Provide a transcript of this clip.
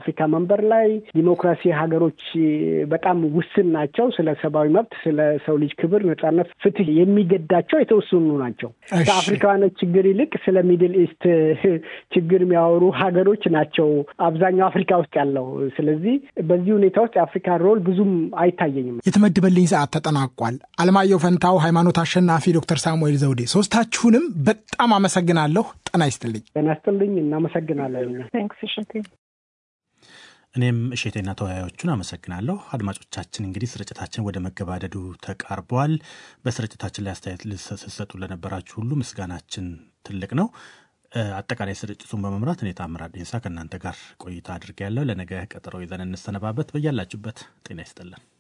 አፍሪካ መንበር ላይ ዲሞክራሲ ሀገሮች በጣም ውስን ናቸው። ስለ ሰብአዊ መብት፣ ስለ ሰው ልጅ ክብር፣ ነጻነት፣ ፍትህ የሚገዳቸው የተወሰኑ ናቸው። ከአፍሪካውያኖች ችግር ይልቅ ስለ ሚድል ኢስት ችግር የሚያወሩ ሀገሮች ናቸው አብዛኛው አፍሪካ ውስጥ ያለው። ስለዚህ በዚህ ሁኔታ ውስጥ የአፍሪካ ሮል ብዙም አይታየኝም። የተመደበልኝ ሰዓት ተጠናቋል። አለማየሁ ፈንታው፣ ሃይማኖት አሸናፊ፣ ዶክተር ሳሙኤል ዘውዴ ሶስታችሁንም በጣም አመሰግናለሁ። ጤና ይስጥልኝ። ጤና ይስጥልኝ። እናመሰግናለን። እኔም እሼቴና ተወያዮቹን አመሰግናለሁ። አድማጮቻችን እንግዲህ ስርጭታችን ወደ መገባደዱ ተቃርቧል። በስርጭታችን ላይ አስተያየት ልሰጡ ለነበራችሁ ሁሉ ምስጋናችን ትልቅ ነው። አጠቃላይ ስርጭቱን በመምራት እኔ ታምራት ዴንሳ ከእናንተ ጋር ቆይታ አድርጌያለሁ። ለነገ ቀጠሮ ይዘን እንሰነባበት። በያላችሁበት ጤና ይስጥልን።